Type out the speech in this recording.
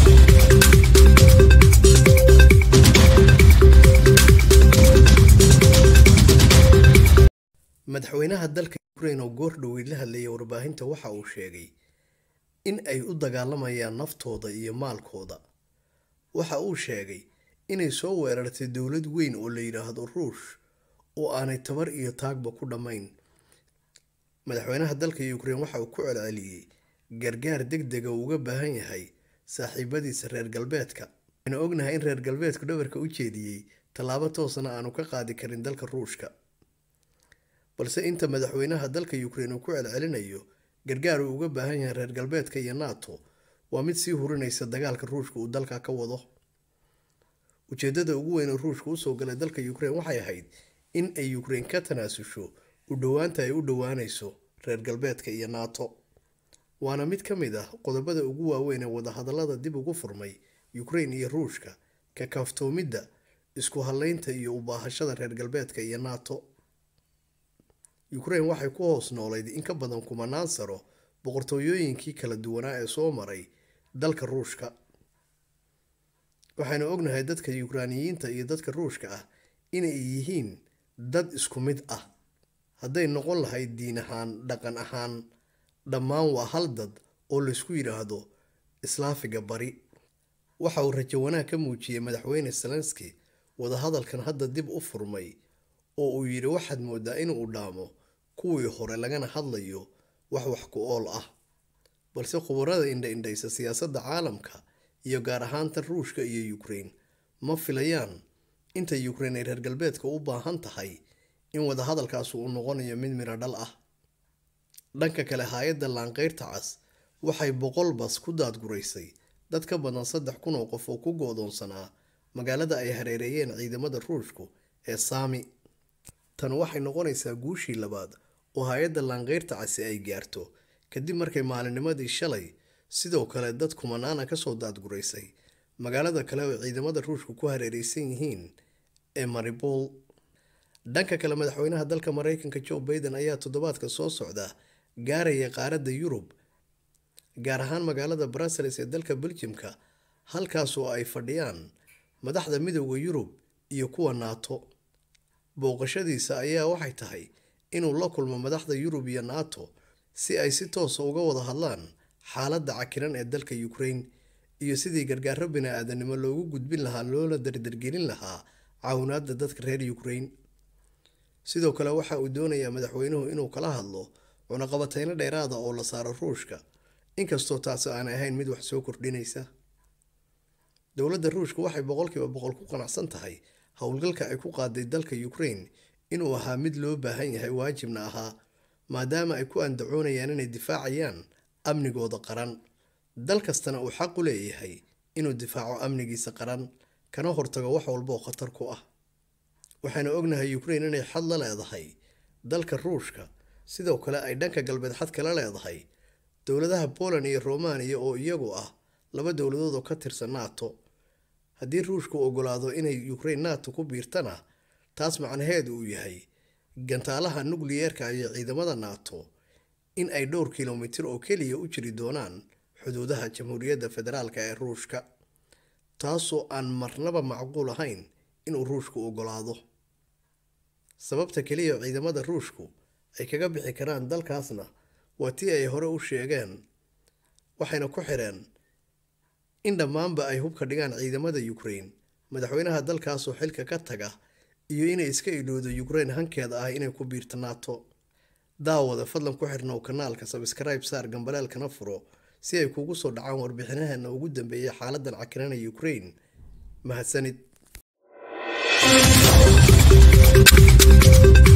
madaxweynaha dalka ukrain oo goor dhoweyd la hadlayay warbaahinta waxa uu sheegay in ay u dagaalamayaan naftooda iyo maalkooda waxa uu sheegay inay soo weerartay dowlad weyn oo la yidhaahdo ruush oo aanay tabar iyo taagba ku dhammayn madaxweynaha dalka ukrain waxa uu ku celceliyey gargaar deg dega uu uga baahan yahay saaxiibadiisa reer galbeedka waxaynu ognahay in reer galbeedku dhabarka u jeediyey tallaabo toosna aanu ka qaadi karin dalka ruushka balse inta madaxweynaha dalka ukrain uu ku celcelinayo gargaar uu uga baahan yahay reer galbeedka iyo nato waa mid sii hurinaysa dagaalka ruushka uu dalka ka wado ujeedada ugu weyn oo ruushka usoo galay dalka ukrain waxay ahayd in ay ukrain ka tanaasusho u dhowaanta ay u dhowaanayso reer galbeedka iyo nato waana mid ka mid ah qodobada ugu waaweyn ee wadahadalada dib ugu furmay ukrain iyo ruushka ka kaaftoomidda isku hadleynta iyo u baahashada reer galbeedka iyo nato ukrain waxay ku hoos noolayd in ka badan kumanaan sano boqortooyooyinkii kala duwanaa ee soo maray dalka ruushka waxaynu ognahay dadka yukraaniyiinta iyo dadka ruushka ah inay yihiin dad isku mid ah hadday noqon lahayd diin ahaan dhaqan ahaan dhammaan waa hal dad oo laysku yidhaahdo islaafiga bari waxa uu rajo wanaag ka muujiyey madaxweyne zelenski wadahadalkan hadda dib u furmay oo uu yidhi waxaad moodaa inuu dhaamo kuwii hore lagana hadlayo wax wax ku ool ah balse khubarada indha-indhaysa siyaasadda caalamka iyo gaar ahaan tan ruushka iyo ukrain ma filayaan inta ukrain ay reer galbeedka u baahan tahay in wadahadalkaasi uu noqonayo mid miro dhal ah dhanka kale hay-adda laanqeyrta cas waxay boqol bas ku daadguraysay dad ka badan saddex kun oo qof oo ku goodoonsanaa magaalada ay hareereeyeen ciidamada ruushku ee saami tan waxay noqonaysaa guushii labaad oo hay-adda laanqeyrta casi ay gaarto kadib markay maalinimadii shalay sidoo kale dad kumanaana kasoo daadguraysay magaalada kale oo ciidamada ruushku ku hareereysan yihiin ee maribol dhanka kale madaxweynaha dalka mareykanka joe baiden ayaa toddobaadka soo socda gaaraya qaaradda yurub gaar ahaan magaalada brussels ee dalka beljimka halkaas oo ay fadhiyaan madaxda midooda yurub iyo kuwa nato booqashadiisa ayaa waxay tahay inuu la kulmo madaxda yurub iyo nato si ay si toosa uga wada hadlaan xaaladda cakiran ee dalka ukrain iyo sidii gargaaro bini-aadanimo loogu gudbin lahaa loola dardargelin lahaa caawinaada dadka reer ukrain sidoo kale waxa uu doonayaa madaxweynuhu inuu kala hadlo cunaqabateyno dheeraada oo la saaro ruushka inkastoo taasi aan ahayn mid wax soo kordhinaysa dowladda ruushka waxay boqolkiiba boqol ku qanacsan tahay howlgalka ay ku qaaday dalka ukrain inuu ahaa mid loo baahan yahay waajibna ahaa maadaama ay ku andacoonayaan inay difaacayaan amnigooda qaran dal kastana uu xaq u leeyahay inuu difaaco amnigiisa qaran kana hortago wax walba oo khatar ku ah waxaynu ognahay ukrain inay xad la leedahay dalka ruushka sidoo kale ay dhanka galbeed xad kala leedahay dowladaha poland iyo romaniya oo iyagu ah laba dowladood oo ka tirsan nato haddii ruushku ogolaado inay ukrain nato ku biirtana taas macnaheedu uu yahay gantaalaha nukliyeerka iyo ciidamada nato in ay dhowr kilomitir oo keliya u jiri doonaan xuduudaha jamhuuriyadda federaalk ee ruushka taasoo aan marnaba macquul ahayn inuu ruushku ogolaado sababta keliya ciidamada ruushku ay kaga bixi karaan dalkaasna waa tii ay hore u sheegeen waxayna ku xireen in dhammaanba ay hubka dhigaan ciidamada ukrain madaxweynaha dalkaasoo xilka ka taga iyo inay iska ilowdo ukrain hankeeda ah inay ku biirto nato daawada fadlan ku xirnow kanaalka sabskribe saar gambaleelkana furo si ay kugu soo dhacaan warbixinaheena ugu dambeeyay xaaladan cakiranaya ukrain mahadsanid